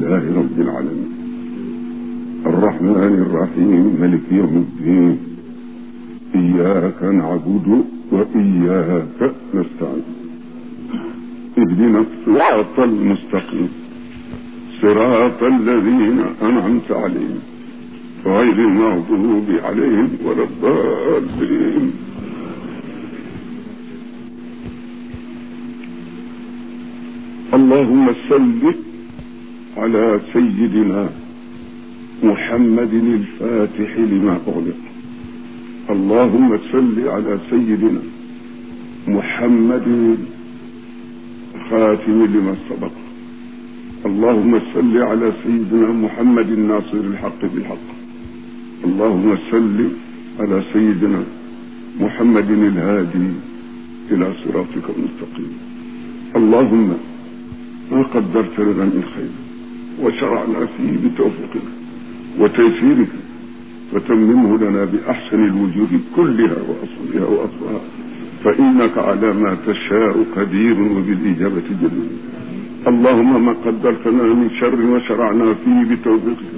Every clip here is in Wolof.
لله رب العالمين الرحمن الرحيم ملك يوم الدين إياك نعبد وإياك نستعين اهدنا الصراط المستقيم صراط الذين أنعمت عليهم غير المغضوب عليهم ولا الضالين اللهم صل على سيدنا محمد الفاتح لما أغلق اللهم صل على سيدنا محمد خاتم لما سبق اللهم صل على سيدنا محمد الناصر الحق بالحق اللهم صل على سيدنا محمد الهادي إلى صراطك المستقيم اللهم ما قدرت لنا من خير وشرعنا فيه بتوفيقك وتيسيرك فتممه لنا بأحسن الوجوه كلها وأصلها وأصلها فإنك على ما تشاء قدير وبالإجابة جدير اللهم ما قدرت لنا من شر وشرعنا فيه بتوفيقك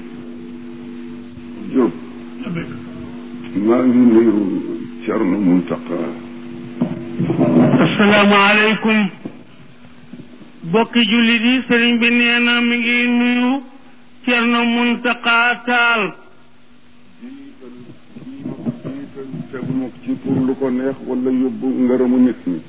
جو ما نيرو شرن منتقى asalaamaaleykum bokki jullit yi sëriñ bi nee na mi ngi nuyu Cerno Muntaqa Taal jiital teguma ci pour lu ko neex wala yóbbu ngërëmu nit ñi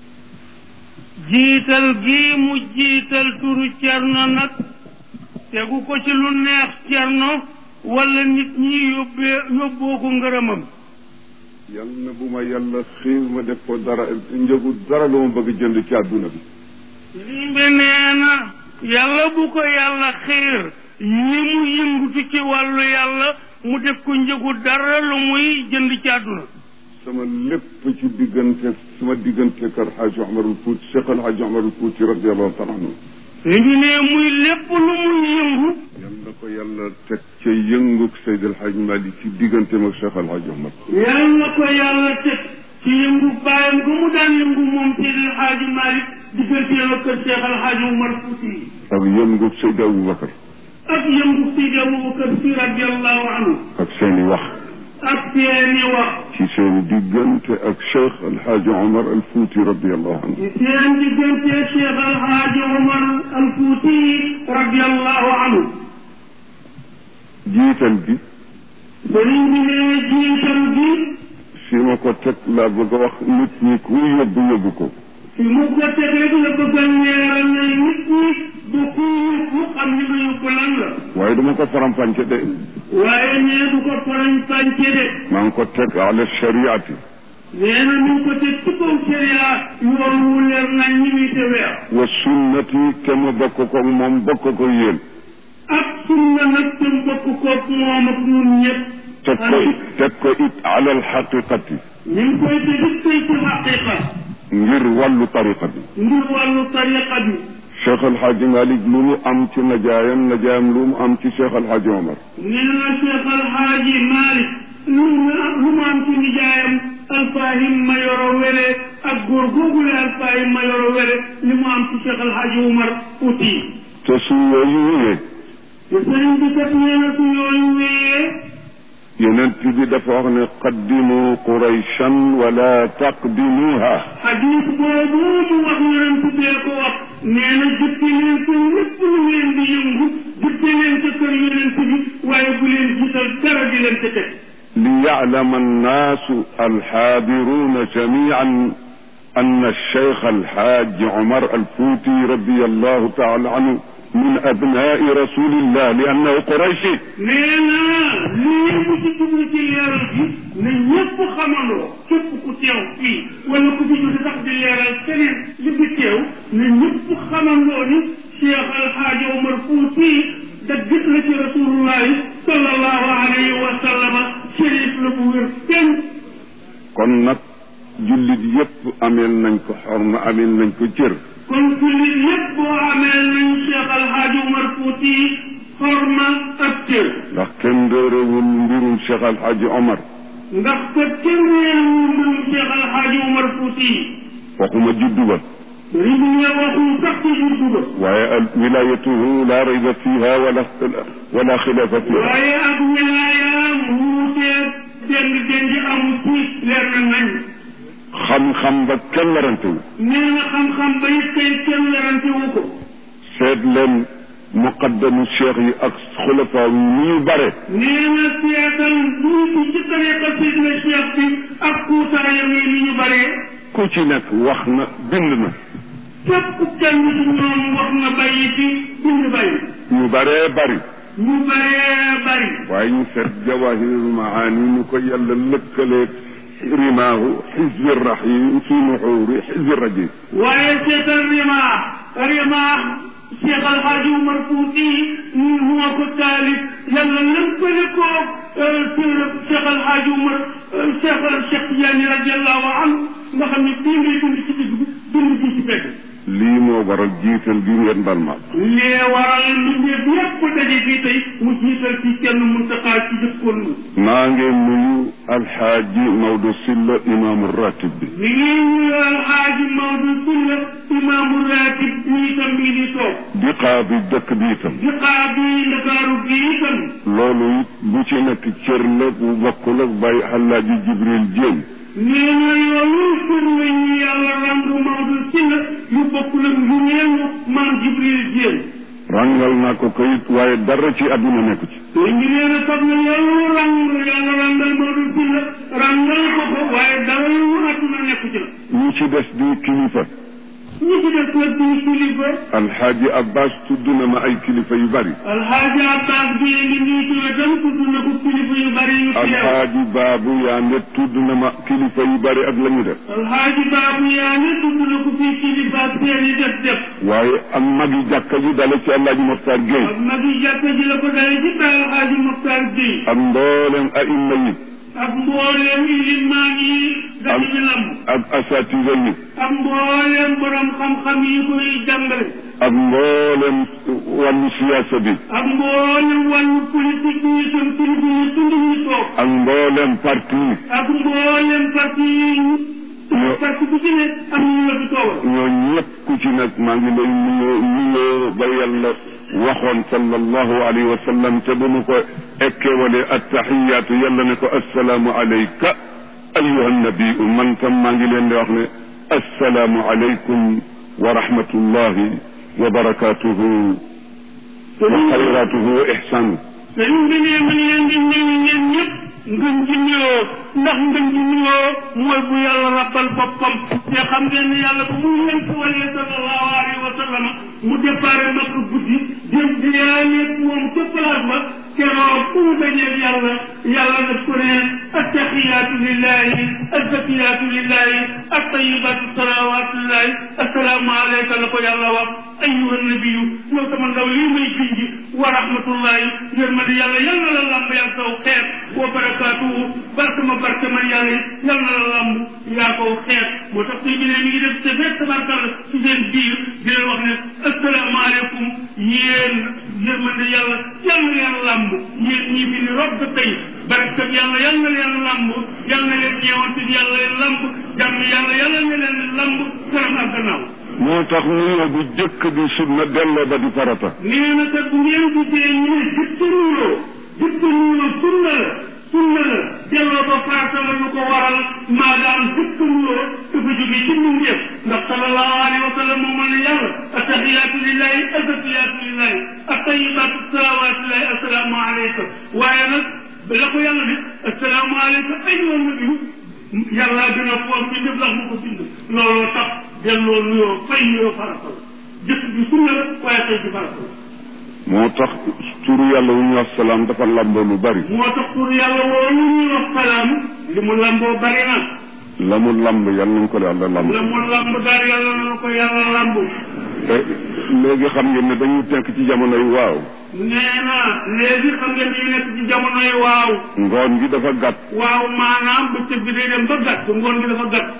jiital gi mu jiital turu Cerno nag tegu ko ci lu neex Cerno wala nit ñi yóbbee yóbboo ko ngërëmam yal na bu ma yàlla xiir ma def ko dara njëgu dara lu ma bëgg jënd ci àdduna bi sëriñ bi nee na yàlla bu ko yàlla xiir ñi mu yëngutu ci wàllu yàlla mu def ko njëgu dara lu muy jënd ci àdduna sama lépp ci diggante sama diggante kër Xaaji Omarul Fuuti Cheikh El Xaaji Omarul Fuuti radiallahu taala anhu sëriñ bi ne muy lépp lu muy yëngu yal na ko yàlla teg ca yëngug Seydi El Xaaji Malik ci digganteem ak Cheikh El Xaaji Omar yal na ko yàlla teg ci yëngu bàyyam gu mu daan yëngu moom Seydi El Hadji Malick digganteem ak kër Cheikh El Hadji Omar Fouti ak yëngug Seydi Aboubacar ak yëngu Seydi Aboubacar Si radiallahu anhu ak seeni wax ak seeni wax ci seeni diggante ak Cheikh El Xaaji Omar al Fuuti radiallahu anhu ci seen diggante Cheikh El Hadji Omar al Fouti radiallahu anhu jiital gi sëriñ bi ne jiital gi fi ma ko teg laa bëgg a wax nit ñi ku yóbbu yóbbu ko fi mu ko teg rek la bëgg a leeral ne nit ñi du ku yóbbu xam ni nga yóbbu lan la waaye dama ko faram-fàcce de waaye nee du ko farañ fànce de maa ngi ko teg ala shariati nee na ñu ngi ko teg ci kaw sharia yoon wu leer nañ ñi muy te weer wa sunnati te ma bokk ko moom bokk ko yéen ak sunna nag te mbokk koog moom ak ñun ñëpp teg ko teg ko it ala alxaqiqati ñu ngi koy teg it tey ci xaqiqa ngir wàllu tariqa bi ngir wàllu tariqa bi Cheikh El Hadj Malick lu mu am ci najaayam najaayam lu mu am ci Cheikh El Hadj Omar nee na Cheikh Al Hadji Malick lu mu lu mu am ci nijaayam alfahim ma yoro wele ak góor googule alfahim ma yoro wele li mu am ci Cheikh Al Hadji Umar Fouti te su yooyu wéyee te sëriñ bi kat nee na su yooyu wéyee yonent bi dafa wax ne qaddimu qurayshan wala taqdimuha xadis boobu mu wax yonent bee ko wax nee na jëkke leen ko lépp lu ngeen di yëngu jëkke leen ca kër yonent bi waaye bu leen jiital dara di leen ca teg ليعلم الناس الحاضرون جميعا أن الشيخ الحاج عمر الفوتي رضي الله تعالى عنه من أبناء رسول الله لأنه قريشي nee na lii mu ci jublu ci leeral bi na ñëpp xamandoo képp ku teew fii wala ku fi jóge sax di leeral keneen li fi teew na ñëpp xamandoo ni Cheikh Alhaaji Omar Fouti daggit la ci rasulullahi sallallahu alayhi wa sallama shérif la bu wér kenn kon nag jullit yépp ameel nañ ko xorma ameel nañ ko cër kon jullit yëpp boo amee nañ Cheikh Alhaaji Omar Fouti xorma ak cër ndax kenn réerewul mbirum Cheikh Al Hadj Omar ndax kat kenn weeru mbirum Cheikh Alhaaji Omar Fouti waxuma juddu ba sëriñ bi ne waxul sax ci juddu ba waaye al wilayatuhu la rayba fiha wala wala xilafa fiha waaye ak wilaayaam wuutee deng deng amu ci leer na nañ xam-xam ba kenn warante wu nee na xam-xam ba it tey kenn werante wu ko seet leen muqaddamu cheikh yi ak xulafaa yi ni ñu bare nee na seetal duuti ci tariqa sidna cheikh bi ak kuutaayam yi ni ñu baree ku ci nekk wax na bind na képp kenn ci ñoom wax na bàyyi fi bind bàyyi ñu baree bari ñu baree bari waaye ñu seet jawahirul maani ñu ko yàlla lëkkaleeg rimaahu xizbi rahim fi nuxuuri xizbi rajim waaye seetal rimaax rimaax Cheikh Alhaji Umar Fuuti moo ko taalif yàlla lëkkale ko Cheikh Alhaji Umar Cheikh Cheikh Tidiane radiallahu anhu nga xam ne bii ngay dund ci digg bi dund fii ci fekk lii moo waral jiital gi ngeen bal ma lee waral mbindeef yépp daje fii tey mu jiital ci kenn muntaqaa ci jëkkoon mu maa ngi nuyu alxaaji Maodo Sylla imaamu ratib bi mi ngi nuyu alxaaji Maodo Sylla imaamu ratib bi itam mi ngi toog di xaabi dëkk bi itam di xaar bi ndakaaru bi itam loolu it bu ci nekk cër la bu bokkul ak bàyyi alaaji Jibril Jéen nee na loolu pour la ñu yàlla randu Maodo Sylla yu bokkul ak yu neewu maam Jibril Jéen rangal naa ko kayit waaye dara ci àdduna nekk ci te ngi nee na sax na loolu rang yàlla rangal Maodo Sylla rangal ko ko waaye dara lu àdduna nekku ci la ñi ci des di kilifa ñi ci des nag di kilifa alxaaji Abbas tudd na ma ay kilifa yu bari alxaaji Abbas bi ngi nii ci wetam tudd na ko kilifa yu bari yu fi yow alxaaji Baabu yaa ne tudd na ma kilifa yu bari ak la ñu def alxaaji baabu yaa ne tudd na ko fii kilifa ak seen yi def def waaye ak magi jàkka ji dale ci alaaji Moxtaar Géey ak magi jàkka ji la ko dalee ci taal alxaaji Moxtaar Gueye ak mboolem aima yi ak mbooleem ilimaan yi dañu ci lamb ak asatida yi ak mbooleem borom xam-xam yi koy jàngale ak mboolem wàllu siyaasa bi ak mbooleem wàllu politique yi seen kilifa yi tund ñu toog ak mboolem parti yi ak mbooleem parti yi parti bu ci ne am ñu la fi toogal ñoo ñëpp ku ci nag maa ngi lay nuyoo nuyoo ba yàlla waxoon sallallahu alayhi wa sallam te bu mu ko ekkeewale attaxiyaatu yàlla ne ko assalaamu alayka ayuha nabiu man tam maa ngi leen di wax ne assalaamu alaykum wa rahmatullahi wa barakatuhu wa xayratuhu wa ihsanu sëriñ bi ne ma leen di nuyu ñeen ñëpp ngën ji nuyoo ndax ngën ji nuyoo mooy bu yàlla rabbal boppam te xam ngeen ne yàlla bu mu leen ko walee sallallahu alayhi wa sallam mu déparé makk guddi jëm di yaaleeg moom ca place ba keroog fu mu dajeeg yàlla yàlla daf ko ne attaxiyaatu lillahi azzakiyaatu lillahi attayibaatu salawaatu lillahi assalaamu alayka la ko yàlla wax ayuha nabiyu yow sama ndaw lii may junji wa rahmatullahi yërmande yàlla yal na la lamb yaa saw xeet wa barakaatuhu barke ma barke ma yàlla yal na la lamb yaa kow xeet moo tax tey bi ne mi ngi def te fekk tabarkalla ci seen biir di leen wax ne asalaamaaleykum yéen yërmande yàlla yal na leen lamb yéen ñii fi ni rob ba tey barke yàlla yal na leen lamb yal na leen ñeewante yàlla leen lamb jàmm yàlla yàlla na leen lamb kanam ak gannaaw moo tax nuyoo bu jëkk di sunna delloo ba di farata nee na kat bu ngeen gisee ñu ne jëkk nuyoo jëkk nuyoo sunna la sunna la delloo ba farata la lu ko waral maadaam jëkk nuyoo dafa jóge ci mbindeef ndax sallallahu alayhi wa sallam moo mën ne yàlla attahiyaatu lillahi azzakiyaatu lillahi attayibaatu salawaatu lillahi assalaamu aleyka waaye nag la ko yàlla ne assalaamu aleyka ayyuha nabiyu yàlla gën a foor bi ndef lax mu ko bind looloo tax delloo nuyoo fay nuyoo farata la jëkk bi sunna la waaye tey ci farata la moo tax turu yàlla wu ñu wax salaam dafa lamboo lu bari moo tax pour yàlla woowu ñuy wax salaam li mu lamboo bari na la mu lamb yàlla nañ ko yàlla lamb la mu lamb daal yàlla na ko yàlla lamb te léegi xam ngeen ne dañu tekk ci jamono yi waaw nee na léegi xam ngeen ñu nekk ci jamono yi waaw ngoon gi dafa gàtt waaw maanaam bëccëg bi day dem ba gàtt ngoon gi dafa gàtt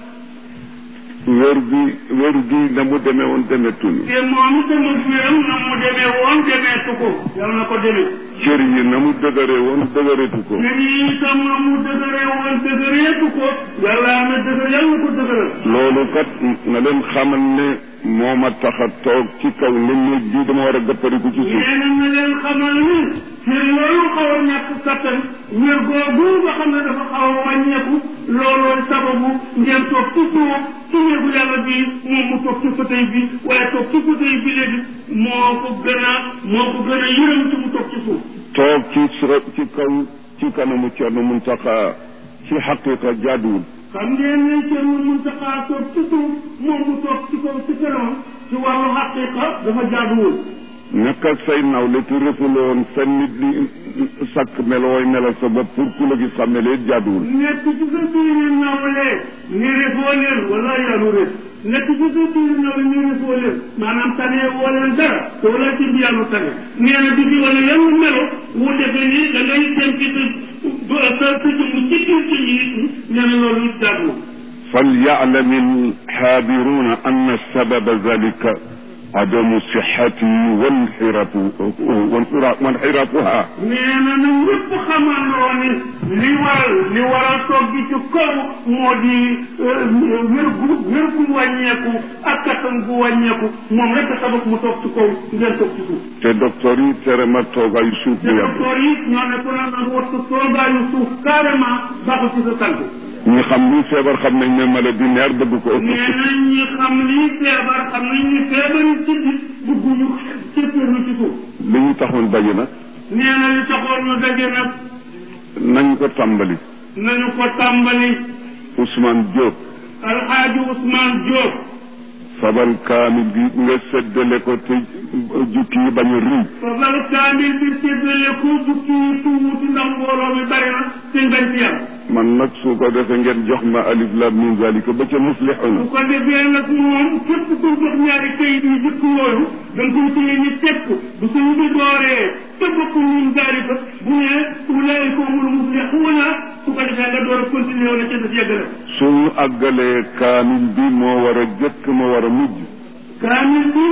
wér bi wér gi na mu demee woon demetunu te moom sama wéram na mu demee woon demeetu ko yàlla na ko demee cër yi na mu dëgëree woon dëgëreetu ko kër yi itam na mu dëgëree woon dëgëreetu ko yàlla na dëgër yàlla na ko dëgëral loolu kat na leen xamal ne moo ma tax a toog ci kaw ne néeg bii dama war a gëppariku ci suuf nee na na leen xamal ni ci loolu xaw a ñàkk kattan wér googu nga xam ne dafa xaw a wàññeeku loolooy sababu ngeen toog ci suuf ci néegu yàlla bi moom mu toog ci fauteuil bi waaye toog ci fauteuil bi léegi moo ko gën a moo ko gën a yërëm ci mu toog ci suuf toog ci sura ci kaw ci kanamu Cerno Muntaxa ci xaqiqa jaaduwul xam ngeen ne Cerno Muntaxa toog ci suuf moom mu toog ci kaw ci kanam ci wàllu xaqiqa dafa jaaduwul nekk ak say nawle te refuloon sa nit li sàkk melooy melal sa bopp pour ku la gis xam ne leen jaaduwul nekk ci sa biir nawle ni refoo leen wala yaanu ref nekk ci sa biir nawle ni refoo leen maanaam tane woo leen dara te wala ci bi yàlla tane nee na di ci wala yan melo wu defe ni da ngay dem ci sa sa sa jëmm ci biir ci nit ñi nee na loolu jaaduwul فليعلم الحاضرون أن سبب ذلك عدم صحته وانحراف وانحرافها nee na na ñëpp xamandoo ni li waral li waral toog gi ci kaw moo di wér gu wér gu wàññeeku ak kattan gu wàññeeku moom rek a sabab mu toog ci kaw ngeen toog ci suuf te docteur yi tere ma toogaayu suuf te bu yàgg docteur yi ñoo ne ku ne nag wattu toogaayu suuf carrément baaxul ci sa tànk ñi xam li feebar xam nañ ne maladie nerf bëgg ko ëpp nee na ñi xam lii feebar xam nañ ni feebari ci biir bugguñu cëppeerlu ci suuf li ñu taxoon daje nag nee na li taxoon ñu daje nag nañ ko tàmbali nañu ko tàmbali Ousmane Diop alxaaji Ousmane Diop fabal kaamil bi nga séddale ko te jukki yi bañ a ruy fabal kaamil bi séddale ko jukki yi tuuti ndax mbooloo mi bari na te ngañ ci yàlla man nag su ko defee ngeen jox ma alif lam min zalika ba ca muflixuna bu ko defee nag moom képp ku jox ñaari kayit yi jëkk yooyu da nga koy téye ni teg ko bu suñu bi dooree te bokk ñun zalika bu ne ulaayika humul muflixuuna su ko defee nga door a continuer wala ca des yeggale suñu àggalee kaamil bi moo war a jëkk moo war a mujj kaamil bi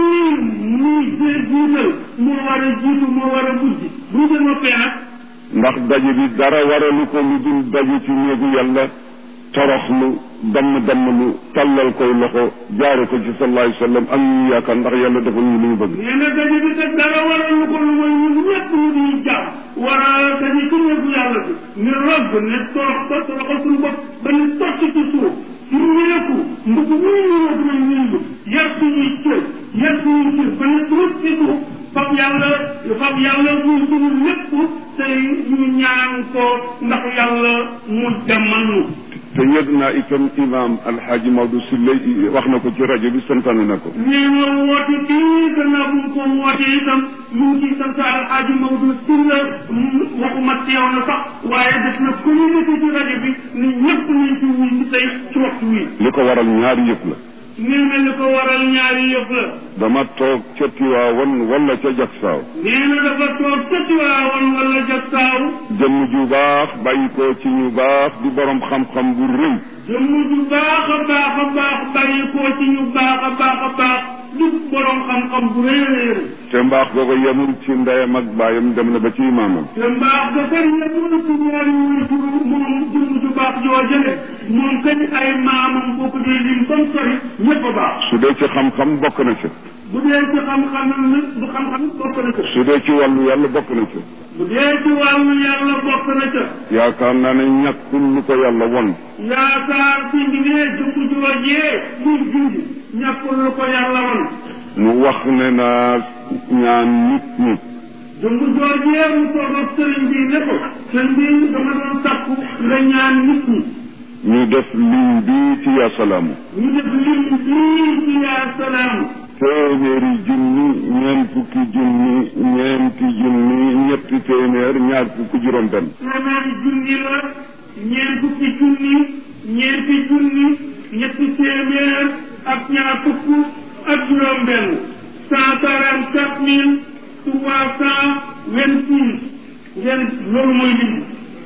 muy jiital moo war a jiitu moo war a mujj bu ñu ko noppee nag ndax daje bi dara waralu ko lu dul daje ci néegu yàlla toroxlu damm damm lu tàllal koy loxo jaare ko ci sallallahu alayhi wa sallam ak ñu yaakaar ndax yàlla defal ñu li ñu bëgg nee na daje bi kat dara waral lu ko lu mooy ñun ñëpp ñu di jàpp war a daje ci néegu yàlla bi ni rob ne torox ko toroxal suñu bopp ba ni tocc ci suuf ci ñeeku mbugg muy ñëw dina ñëndu yar suñuy cër yar suñuy cër ba ni tuut ci suuf fab yàlla fab yàlla muy suñu lépp tey ñu ñaan ko ndax yàlla mu jàmmal ñu te yëg naa itam imam alxaaji Maodo Sylla wax na ko ci rajo bi santaane na ko nee na woote kii gannaaw bu mu ko woote itam ñu ngi ciy sant alxaaji Maodo Sylla waxuma teew na sax waaye def na communiqué ci rajo bi ni ñëpp nañ ci wuy ci tey ci waxtu wi li ko waral ñaari yëf la nee na li ko waral ñaari yëf la dama toog ca Tiwaawan wala ca Jaksaaw nee na dafa toog ca Tiwaawan wala Jaksaaw jëmm ju baax bàyyi ko ci ñu baax di borom xam-xam bu rëy jëmm ju baax a baax a baax bàyyi koo ci ñu baax a baax a baax di borom xam-xam bu rëy a rëy te mbaax googu yemul ci ndeyam ak baayam dem na ba ci imaamam te mbaax ga kër yemul ci ñaari wuyturu moom jëmm ju baax joo jële moom kañ ay maamam boo ko dee lim comme sori ñëpp a baax su dee ci xam-xam bokk na ca bu dee ci xam-xam nag bu xam-xam bokk na ca su dee ci wàllu yàlla bokk na ca bu dee ci wàllu yàlla bokk na ca yaakaar naa ne ñàkkul lu ko yàlla won yaakaar ci ndigee jëmm joojee muy junj ñàkkul lu ko yàlla won mu wax ne naa ñaan nit ñi jëmm joojee mu toog ak sëriñ bi ne ko sëriñ bi dama doon takku nga ñaan nit ñi ñu def lim bi ci yaa salaamu ñu def lim bii ci yaa salaam téeméeri junni ñeent fukki junni ñeenti junni ñetti téeméer ñaar fukki juróom benn téeméeri junni la ñeent fukki junni ñeenti junni ñetti téeméer ak ñaar fukk ak juróom benn cent quarante quatre mille trois cent vingt six ngeen loolu mooy lim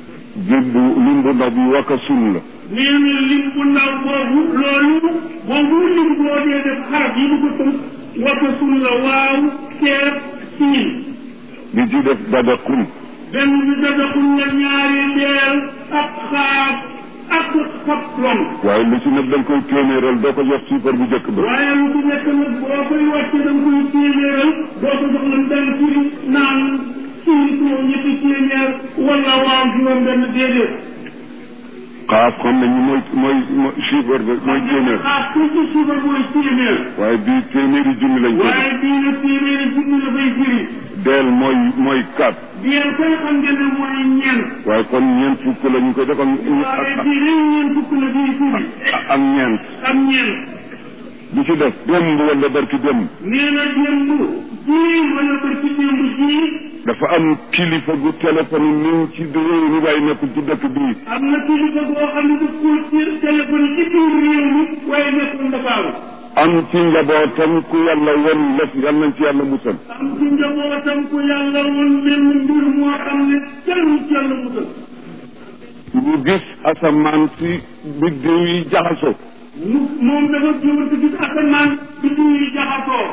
jibbu lim bu ndaw bi waka sun la nee na lim bu ndaw boobu loolu boobu lim boo dee def xarab yi du ko tënk wata sun la waaw ceeb siin bi ci def badakun benn bi dadaxul la ñaari ndeel ak xaab ak xob long waaye lu ci nekk da nga koy téeméeral doo ko jox suukar bu njëkk ba waaye lu ci nekk nag boo koy wàcce da nga koy téeméeral doo ko jox lan benn firi naan firi ko ñetti téeméer wala waaw juróom benn déedéet xaaf xam nañu mooy mooy mooy chiffre ba mooy téeméer ah ku ci suufa mooy téeméer waaye bii téeméeri junni lañ ko def waaye bii nag téeméeri junni la bay firi deel mooy mooy quatre bien koy xam ngeen ne mooy ñeent waaye kon ñeent fukk la ñu koy def ak waaye ak- bii dañ ñeent fukk la bii firi ak- ak ñeent ak ñeent bu ci def démb wala barki démb nee na démb jii wala ba ci démb jii dafa am kilifa gu téléphone ni ci réew mi waaye nekkul ci dëkk bii am na kilifa boo xam ne daf ko ci téléphone ci biir réew mi waaye nekkul Ndakaaru am ci njabootam ku yàlla won lef yal nañ ci yàlla musal am ci njabootam ku yàlla woon benn mbir moo xam ne kenn ci yàlla musal ñu gis asamaan si biddiw yi jaxasoo mu moom dafa jiwante gis asamaan bi ñuy jaxasoo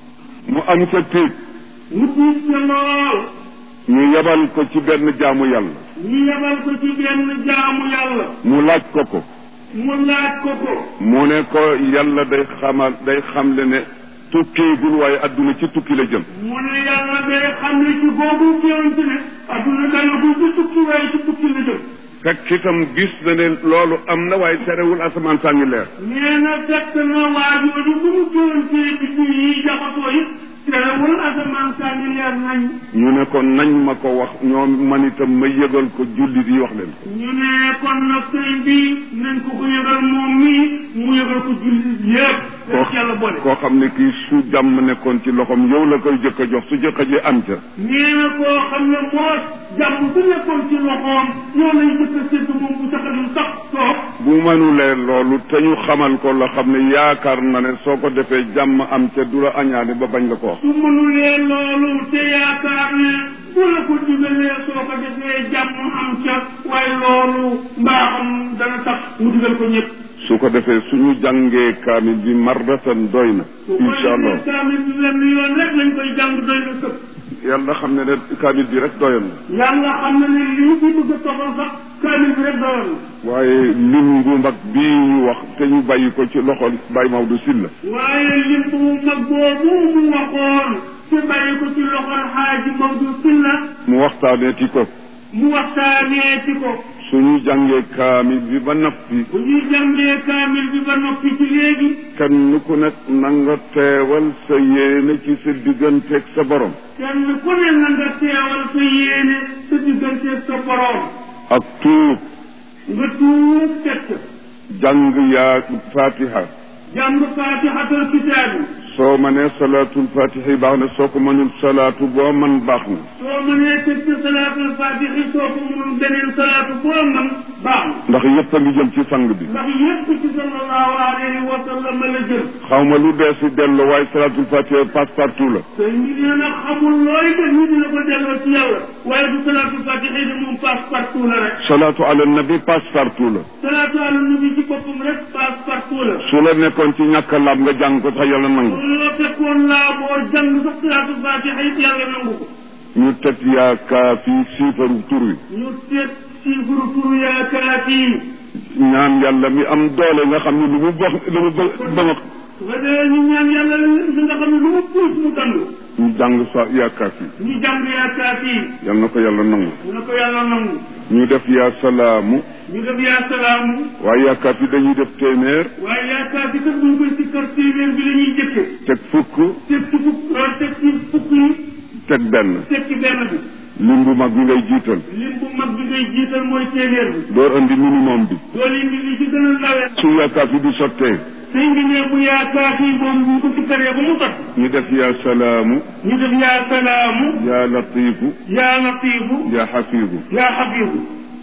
mu am sa tiit mu tiit ca lool ñu yebal ko ci benn jaamu yàlla ñu yebal ko ci benn jaamu yàlla mu laaj ko ko mu laaj ko ko mu ne ko yàlla day xamal day xamle ne tukkeegul waaye adduna ci tukki la jëm mu ne yàlla day xam ne ci boobu jiwante ne adduna dana ko ci tukki waaye ci tukki la jëm fekk itam gis na ne loolu am na waaye terewul asamaan saa ngi leer nee na fekk na waa jooju bu mu jiwantee bi ci yi jaxasoo yi terewul asamaan saa ngi leer nañ ñu ne ko nañ ma ko wax ñoom man itam ma yëgal ko jullit yi wax leen ko ñu ne kon nag sëñ bi nañ ko ko yëgal moom mii mu yëgal ko jullit yëpp koo daf yàlla boole koo xam ne kii su jàmm nekkoon ci loxoom yow la koy jëkk a jox su jëkk a ji am ca nee na koo xam ne moo jàmm su nekkoon ci loxoom yow lañ jëkk a séddu moom bu taxadul sax toog bu mënulee loolu te ñu xamal ko la xam ne yaakaar na ne soo ko defee jàmm am ca du la añaane ba bañ la ko wax su mënulee loolu te yaakaar ne bu la ko digalee soo ko defee jàmm am ca waaye loolu mbaaxam dana tax mu digal ko ñëpp su ko defee suñu jàngee kaamil bi mardatan doy na su ko incha allah defee kaamil bi benn yoon rek lañ koy jàng doy na sëpp yàlla xam ne ne kaamil bi rek doyoon na yàlla xam na ne lii ci bëgg a toxal sax kaamil bi rek doyoon na waaye lim bu mag bii ñu wax te ñu bàyyi ko ci loxo Baye Maodo Sylla waaye lim bu mag boobu mu waxoon te bàyyi ko ci loxol xaaji Maodo Sylla mu waxtaanee ci ko mu waxtaanee ci ko suñu jàngee kaamil bi ba noppi bu ñuy jàngee kaamil bi ba noppi ci léegi kenn ku nekk na nga teewal sa yéene ci sa digganteeg sa borom kenn ku ne na nga teewal sa yéene sa digganteeg sa borom ak tuub nga tuub teg ca jàng yaa fatiha jàng faatixatal kitaabi soo mënee salaatul fatiha yi baax na soo ko mënul salaatu boo man baax na soo mënee teg ca salaatul faatixi soo ko mënul beneen salaatu boo man baax na ndax yëpp a ngi jëm ci sang bi ndax yépp ci sallallahu alayhi wa sallam la jëm xaw ma lu dee si dellu waaye salaatul fatiha passe partout la te ñu nee na xamul looy def ñu dina ko delloo ci yàlla waaye du salaatul faatixi de moom passe partout la rek salaatu ala nabi passe partout la salaatu ala nabi ci boppam rek passe partout la su la nekkoon ci ñàkk a laab nga jàng ko sax yàlla nangu loolu la fekkoon laa boo jàng sax salaatul faatixa it yàlla nangu ko ñu teg yaa kaafi siifaru tur wi ñu seet ci guru turu yaa kaafi ñaan yàlla mi am doole nga xam ne lu mu box lu mu bë- bëgg su ko defee ñu ñaan yàlla li nga xam ne lu mu puus mu dandu ñu jàng sa yaa kaafi ñu jàng yaa kaafi yal na ko yàlla nangu mu ne ko yàlla nangu ñu def yaa salaamu ñu def yaa salaamu waaye yaa kaafi dañuy def téeméer waaye yaa kaafi kat buñ koy sikkar téeméer bi la ñuy jëkke teg fukk teg ci fukk loolu teg ci fukk yi teg benn teg ci benn bi lim bu mag bi ngay jiital lim bu mag bi ngay jiital mooy téeméer bi door andi minimum bi doole indi li ci gën a ndawee su yaa kaafi bi sottee sëñ bi ne bu yaa kaafi moom bu ko sikkaree ba mu tot ñu def yaa salaamu ñu def yaa salaamu yaa latiifu yaa latiifu yaa xafiifu yaa xabiibu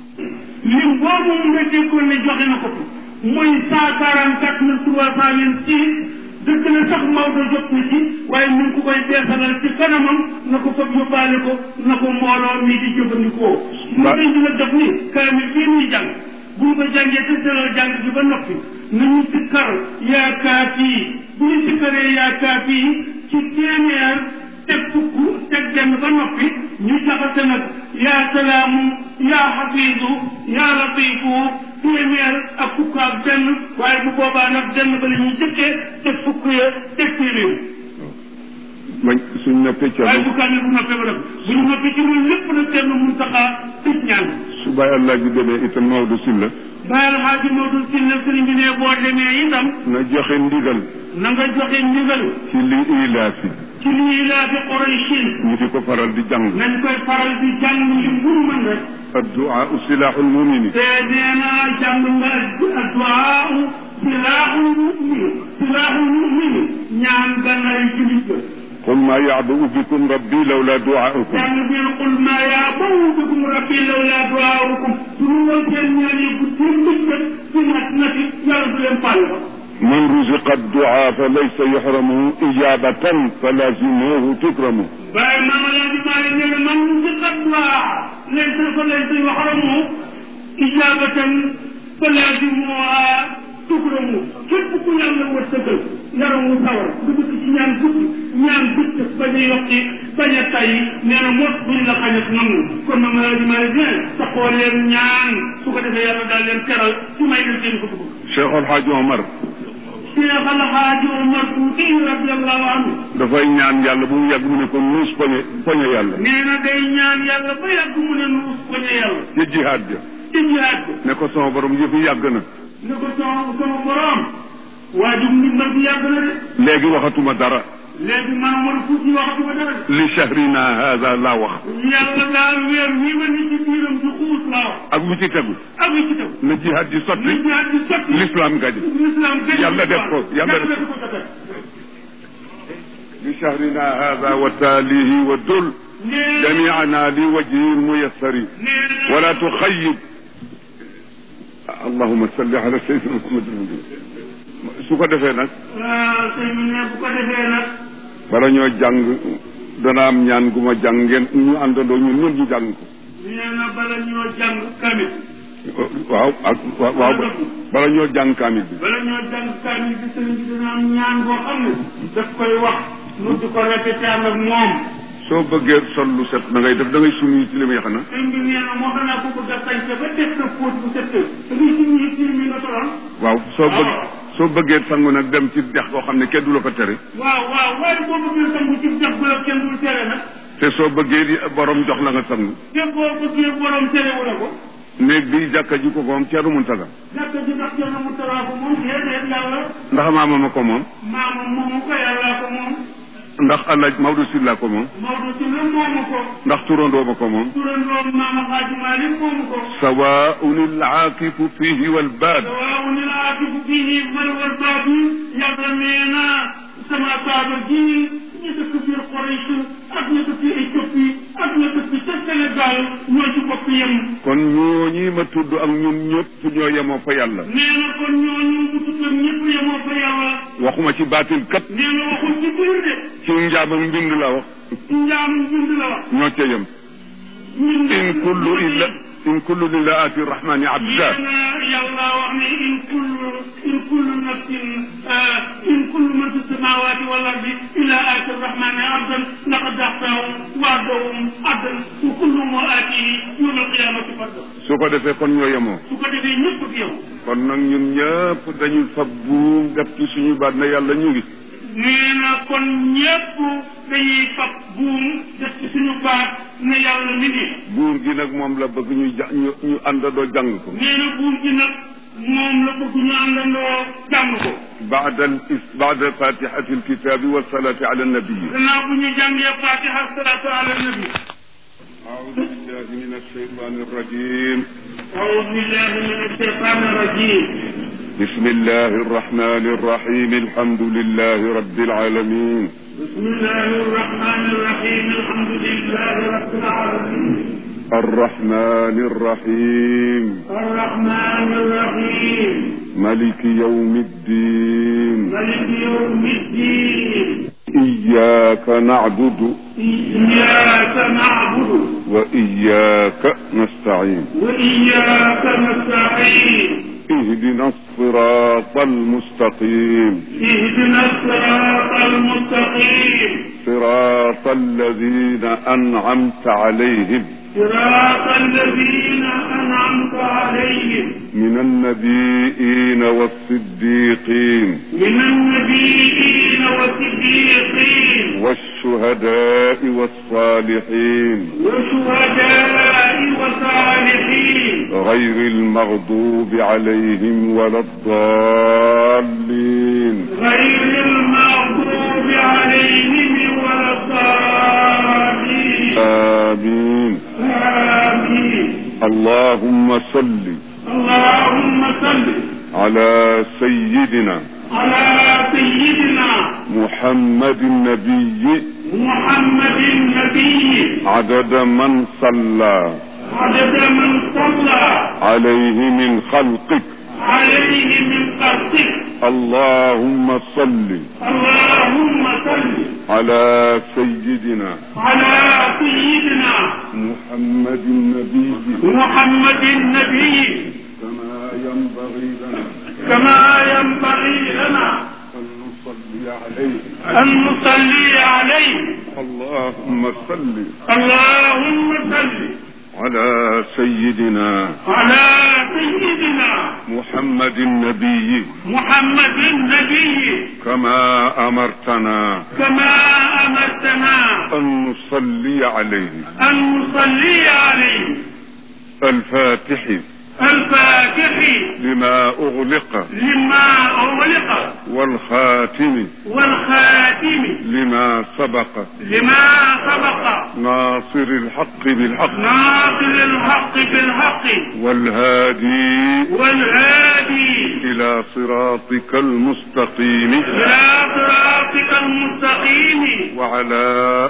lim boobu mu nga déggoon ne joxe na ko fi mooy cent quarante quatre mille trois cent vingt six dëgg la sax Maodo jot na ci waaye ñu ngi ko koy beesalal ci kanamam na ko fab yóbbaale ko na ko mbooloo mi di jëfandikoo mu dañ di la def ni kaamil bii ñuy jàng bu ñu ko jàngee te selal jàng bi ba noppi nañu sikkar yaa kaafi bu ñu sikkaree yaa kaafi ci téeméer teg fukk teg benn ba noppi ñu jaxase nag yaa salaamu yaa xafiidu yaa latiifu téeméer ak fukk ak benn waaye bu boobaa nag benn ba la ñuy jëkkee te fukk ya teg téeméer mañ suñ noppee ca waaye bu kaamil bu noppee ba def bu ñu noppee ci loolu lépp nag kenn mun taxaa tëj ñaan su bàyyi allah ji demee itam Maodo Sylla bàyyil xaaji Maodo Sylla sëriñ bi ne boo demee itam na joxe ndigal na nga joxe ndigal ci li ilaafi ci lii laa fi Qurayshin ñu di ko faral di jàng nañ koy faral di jàng li mu mën rek addu'a silaaxul mumini te nee naa jàng nga addu'a silaaxul mu'min silaaxul mu'min ñaan gannaaw julit la qul maa ya'ba'u bikum rabbi lawla du'aa'ukum jàng bi qul maa ya'ba'u bikum rabbi lawla du'aa'ukum suñu woon seen ñaan yi bu seen bëccëg ci nat nati yàlla du leen fàll man ruziqa addu'a fa laysa yuhramu ijabatan fa lazimuhu tukramu waaye maama laa di maa nee na man ci addu'a laysa fa laysa yuhramu ijabatan fa lazimuha tukramu képp ku yàlla wërsëgal yaramu sawar nga dëkk ci ñaan guddi ñaan guddi bañ a yokki bañ a tay nee na mot buñ la xañat nangu kon nag ma di ma ne bien taxoo leen ñaan su ko defee yàlla daal leen teral ci may leen seen ko dugg Cheikh El Hadj Omar Cheikh Al Hadji Omar Fouti radiallahu anhu dafay ñaan yàlla bu mu yàgg mu ne ko nuus poñe poñe yàlla nee na day ñaan yàlla ba yàgg mu ne nuus ko ne yàlla ca jihaad ja ci jihaad bi ne ko sama borom yëfi yàgg na ne ko sama sama borom waajum ndimbal bi yàgg na de léegi waxatuma dara léegi man Omar Fouti waxatuma dara de li shahrina hada laa wax yàlla daal weer wii ma ni ci biiram di xuus laa wax ak lu ci tegu ak li ci taw na jihaad ji sotti li jihaad di sotti l'islam gaji l'islam gën Yàlla def ko, yàlla def ko ko li shahrina hada wa taalihi wa dul nee jamiana li wajhi muyassari nee wala tuxayib allahuma salli ala sayyidina muhammad su ko defee nag waaw sëñ bi ne bu ko defee nag bala ñoo jàng dana am ñaan gu ma jàng ngeen ñu àndandoo ñun ñun ñu jàng ko nee na bala ñoo jàng kamit waaw ak waaw waaw bala ñoo jàng kaamil bi bala ñoo jàng kamit bi sëñ bi dina am ñaan boo xam ne daf koy wax nu di ko répété ànd ak moom soo bëggee sol lu set da ngay def da ngay sumi ci li muy xanaa sëñ bi nee na moo xam naa ko bëgg a sañse ba def sa póot bu set da ngay suñu ci mi nga tolal waaw soo bëgg soo bëggee sangu nag dem ci dex koo xam ne kenn du la ko tere waaw waaw waaye boo bëggee sangu ci def ba kenn dul tere nag te soo bëggee di borom jox la nga sangu te boo bëggee borom tere wu la ko néeg bi jàkka ji ko moom ceeru mun taga jàkka ji ndax kenn mu taraa ko moom déedéet yàlla ndax maama ma ko moom maama moomu ko yàllaa ko moom ndax alaaj Maodo Sylla ko moom Maodo ci la moomu ko ndax turandoo ma ko moom turandoom maama Xaaji Maalik moomu ko sawaun alaakifu fihi walbaad waaw ni la atifu fihi mal wal baabi yàlla nee na sama saaba ji ñu dëkk biir Quraysh ak ñu dëkk Éthiopie ak ñu dëkk ca Sénégal ñoo ci bokk yem kon ñooñi ma tudd ak ñun ñëpp ñoo yemoo fa yàlla nee na kon ñooñu bu tuddee ñëpp yemoo fa yàlla waxuma ci baatil kat nee na waxul ci biir de ci njaabam mbind la wax njaam bind la wax ñoo ca yem ñun in kullu illa in kullu illa ati rahmani abda nee na yàlla wax ne in kullu in kullu nafsin in kullu man fi samawati wal ardi illa ati rahmani abdan laqad ahsahum wa addahum addan wa kulluhum aatihi yawma alqiyamati farda su ko defee kon ñoo yemoo su ko defee ñëpp ak yow kon nag ñun ñëpp dañuy fab buum def ci suñu baat na yàlla ñu ngi nee na kon ñëpp dañuy fab buum def ci suñu baat ne yàlla mi ngi buum gi nag moom la bëgg ñu ja ñu ñu àndandoo jàng ko nee na buum gi nag moom la bëgg ñu àndandoo jàng ko baada al is baada fatihati alkitabi wassalati ala annabii gannaaw bu ñu jàngee fatiha salaatu ala nabi أعوذ بالله من الشيطان الرجيم أعوذ بالله من الشيطان الرجيم بسم الله الرحمن الرحيم الحمد لله رب العالمين بسم الله الرحمن الرحيم الحمد لله رب العالمين الرحمن الرحيم الرحمن الرحيم ملك يوم الدين ملك يوم الدين إياك نعبد إياك نعبد وإياك نستعين وإياك نستعين اهدنا الصراط المستقيم اهدنا الصراط المستقيم صراط الذين أنعمت عليهم صراط الذين أنعمت أنعمت عليهم من النبيين والصديقين من النبيين والصديقين والشهداء والصالحين والشهداء والصالحين غير المغضوب عليهم ولا الضالين غير المغضوب عليهم ولا الضالين آمين آمين اللهم صل اللهم صل على سيدنا على سيدنا محمد النبي محمد النبي عدد من صلى عدد من صلى عليه من خلقك عليه من خلقك اللهم صل اللهم صل على سيدنا على سيدنا محمد النبي محمد النبي كما ينبغي لنا كما ينبغي لنا أن نصلي عليه أن نصلي عليه اللهم صل اللهم صل على سيدنا على سيدنا محمد النبي محمد النبي كما أمرتنا كما أمرتنا أن نصلي عليه أن نصلي عليه الفاتح الفاتح لما أغلق لما أغلق والخاتم والخاتم لما سبق لما سبق ناصر الحق بالحق ناصر الحق بالحق والهادي والهادي إلى صراطك المستقيم إلى صراطك المستقيم وعلى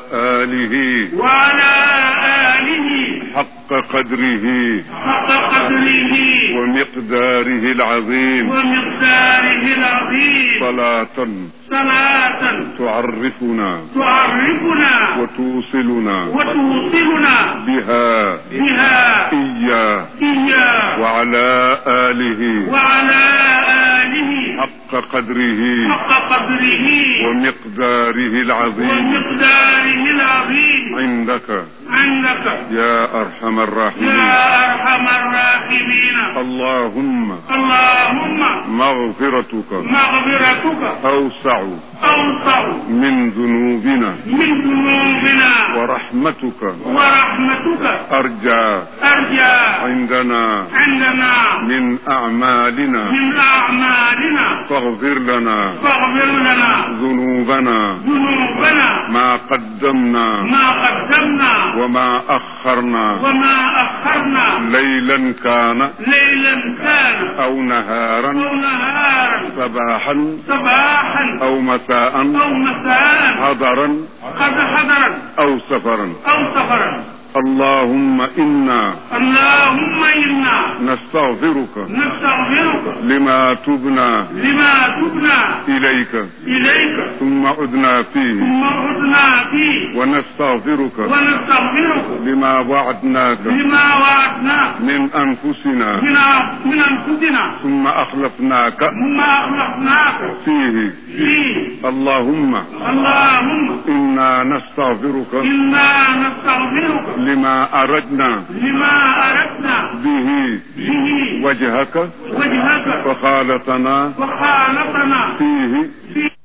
آله وعلى آله حق قدره حق قدره ومقداره العظيم ومقداره العظيم صلاة صلاة تعرفنا تعرفنا وتوصلنا وتوصلنا بها بها إياه إياه وعلى آله وعلى آله حق قدره حق قدره ومقداره العظيم ومقداره العظيم عندك عندك يا أرحم الراحمين يا أرحم الراحمين اللهم اللهم مغفرتك مغفرتك أوسع أوسع من ذنوبنا من ذنوبنا ورحمتك ورحمتك أرجى أرجى عندنا عندنا من أعمالنا من أعمالنا فاغفر لنا فاغفر لنا ذنوبنا ذنوبنا ما قدمنا ما قدمنا وما أخرنا وما أخرنا ليلا كان ليلا كان أو نهارا أو نهارا صباحا صباحا أو مساء أو مساء حضرا قد حضرا أو سفرا أو سفرا اللهم إنا اللهم إنا نستغفرك نستغفرك لما تبنا لما تبنا إليك إليك ثم عدنا فيه ثم عدنا فيه ونستغفرك ونستغفرك لما وعدناك لما وعدناك من أنفسنا من من أنفسنا ثم أخلفناك مما أخلقناك فيه فيه اللهم اللهم إنا نستغفرك إنا نستغفرك لما أردنا لما أردنا به به وجهك وجهك فخالطنا وخالقنا فيه فيه